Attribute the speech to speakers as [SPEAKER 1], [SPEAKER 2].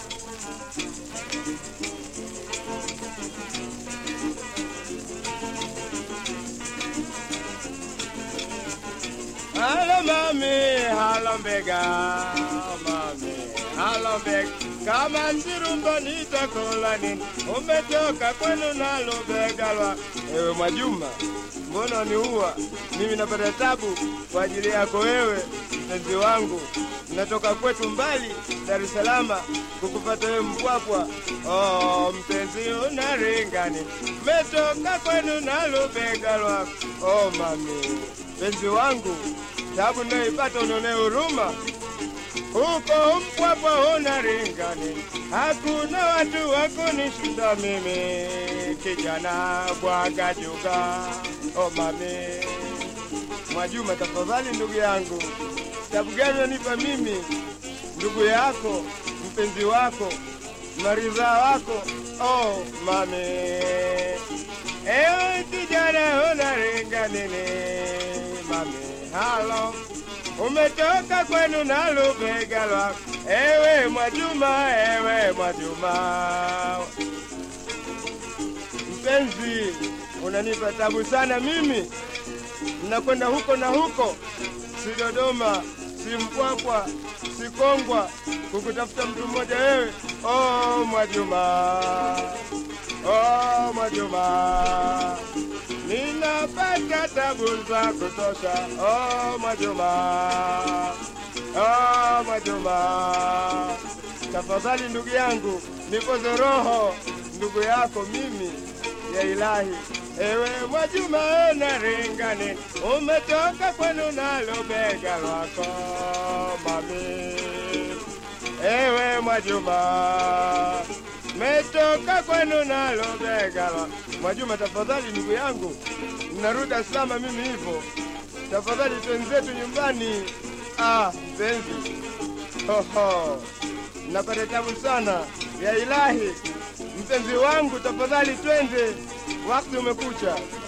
[SPEAKER 1] Halo mami, halo mbega, mami, halo mbega. Kama nzirumba nitakula nini? Umetoka kwenu nalo bega lwa. Ewe Mwajuma, mbona niua? Mimi napata tabu kwa ajili yako wewe, mpenzi wangu. Natoka kwetu mbali Dar es Salaam kukupata wewe Mpwapwa. Oh, mpenzi unaringani, metoka kwenu nalo bega lwako. Oh mami, mpenzi wangu, tabu naipata unone huruma huko Mpwapwa huna ringani, hakuna watu wa kunishinda mimi, kijana bwaga juga. Oh mami Mwajuma, tafadhali ndugu yangu, tabu gani unanipa mimi, ndugu yako, mpenzi wako, maridha wako? Oh mami, ewe kijana huna ringanini, mami, halo umetoka kwenu na lubega lwako, ewe Mwajuma, ewe Mwajuma. Mpenzi, unanipa tabu sana mimi, nakwenda huko na huko, si Dodoma, si Mpwapwa, si Kongwa, kukutafuta mtu mmoja wewe. Oh Mwajuma, oh Mwajuma, ninapata tabu za kutosha. Oh Mwajuma, oh Mwajuma, tafadhali ndugu yangu, nipoze roho ndugu yako mimi ya ilahi. Ewe Mwajuma na ringani, umetoka kwenu nalo bega lwako mami. Ewe Mwajuma, metoka kwenu nalo bega lwako Mwajuma, tafadhali ndugu yangu, narudi Dar es Salaam mimi hivyo, tafadhali twenzetu nyumbani. Ah, mpenzi, hoho, napata tabu sana ya ilahi. Mpenzi wangu, tafadhali twende, wakati umekucha.